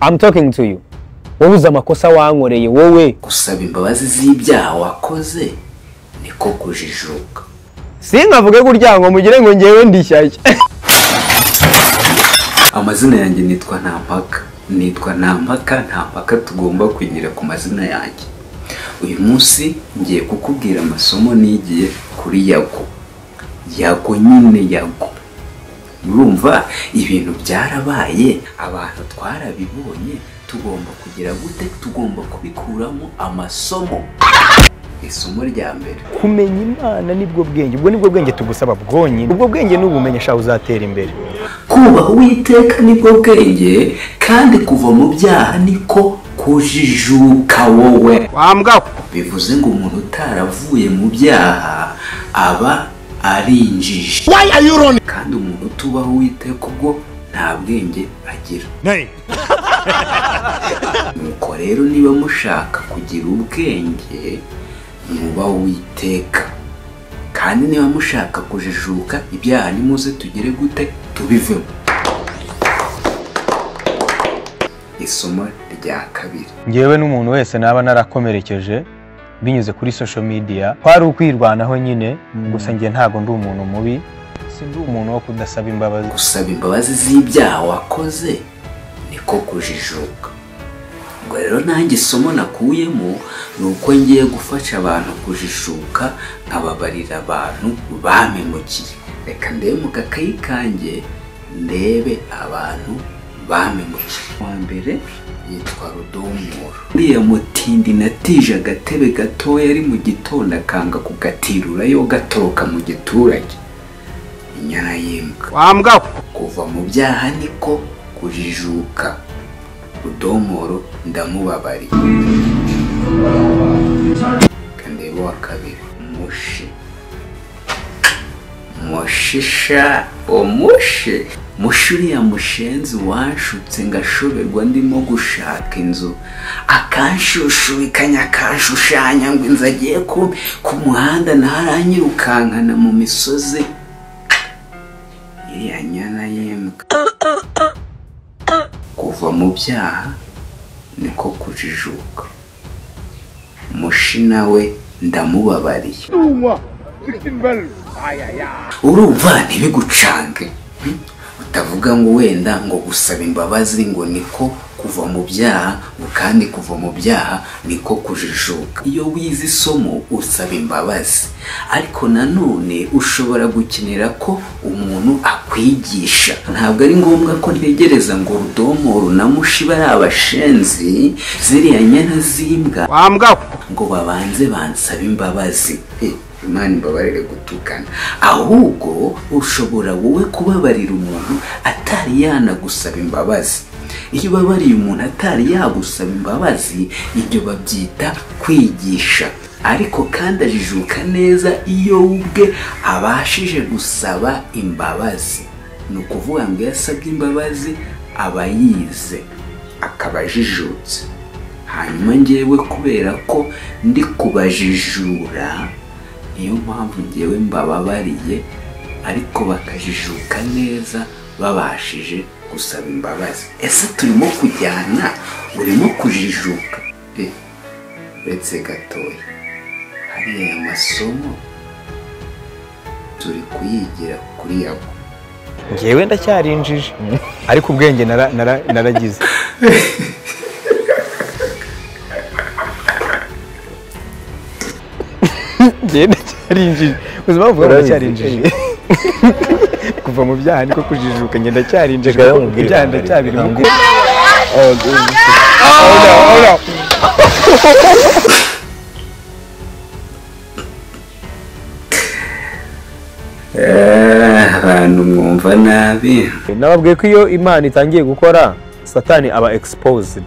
I'm talking to you wowe amakosa wankoreye wowe gusaba imbabazi z'ibyaha wakoze niko kujijuka sinkavuge gutya ngo mugire ngo ngewe ndishyashya amazina yanjye nitwa nta mpaka nitwa nta mpaka nta mpaka tugomba kugira ku mazina yanjye uyu munsi ngiye kukubwira amasomo nigiye kuri yago yago nyine yago urumva ibintu byarabaye abantu twarabibonye tugomba kugira gute tugomba kubikuramo amasomo isomo rya mbere kumenya imana nibwo bwenge ubwo nibwo bwenge tugusaba bwonyine ubwo bwenge n'ubumenyi shaho uzatera imbere kubaha uwiteka nibwo bwenge kandi kuva mu byaha niko kujijuka wowe wambwaho bivuze ngo umuntu utaravuye mu byaha aba ari injiji why are you running kandi umuntu utubaho uwiteka ubwo nta bwenge agira nay nuko rero niba mushaka kugira ubwenge mwubaha uwiteka kandi niba mushaka kujijuka ibyaha nimuze tugire gute tubivemo isomo rya kabiri ngewe n'umuntu wese naba narakomerekeje binyuze kuri social media kwari ukwirwanaho nyine gusa njye ntabwo ndi umuntu mubi sindi umuntu wo kudasaba imbabazi gusaba imbabazi z'ibyaha wakoze niko kujijuka ubwo rero nanjye isomo nakuyemo ni uko ngiye gufasha abantu kujijuka nkababarira abantu bamemukiye reka ndebe mu gakayi kanjye ndebe abantu bamemukiye wa mbere yitwa rudomoro uriya mutindi natije agatebe gatoya ari mu gitondo akanga kugatirura yo gatoroka mu giturage inyana y'imbwa wambwaho kuva mu byaha niko kujijuka rudomoro ndamubabariye kandeba wa kabiri mushi mushisha umushe mushi uriya mushenzi wanshutse ngashoberwa ndimo gushaka inzu akanshushubikanya akanshushanya ngo inzu agiye ku, ku muhanda naho aranyirukankana mu misozi iriya nyana y'imbwa kuva mu byaha niko kujijuka mushi nawe ndamubabariye urumva ntibigucange hmm? utavuga ngo wenda ngo gusaba imbabazi ngo niko kuva mu byaha ngo kandi kuva mu byaha niko kujijuka iyo wize isomo usaba imbabazi ariko nanone ushobora gukenera ko umuntu akwigisha ntabwo ari ngombwa ko ntegereza ngo rudomoro na mushi bari abashenzi ziriya nyana z'imbwa wambwaho ngo babanze bansabe imbabazi Eh, imana imbabarire gutukana ahubwo ushobora wowe kubabarira umuntu atari yanagusaba imbabazi iyo ubabariye umuntu atari yagusaba imbabazi ibyo babyita kwigisha ariko kandi ajijuka neza iyo we ubwe abashije gusaba imbabazi ni ukuvuga ngo iyo asabye imbabazi aba yize akaba ajijutse hanyuma ngewe kubera ko ndi kubajijura niyo mpamvu ngewe mbababariye ariko bakajijuka neza babashije gusaba imbabazi ese turimo kujyana urimo kujijuka Eh, uretse gatoya hariya aya masomo turi kuyigira kuri yabo ngewe ndacyarinjije ariko ubwenge nara- nara- naragize ngewe ndacyarinjije ubuzima buvuga ngo ndacyarinjije kuva mu byaha niko kujijuka njye ndacyarinjije Reka kuko nkubwire ibyaha kandi, ndacyabirimo kandi. Eh, abantu mwumva nabi nababwiye ko iyo imana itangiye gukora satani aba exposed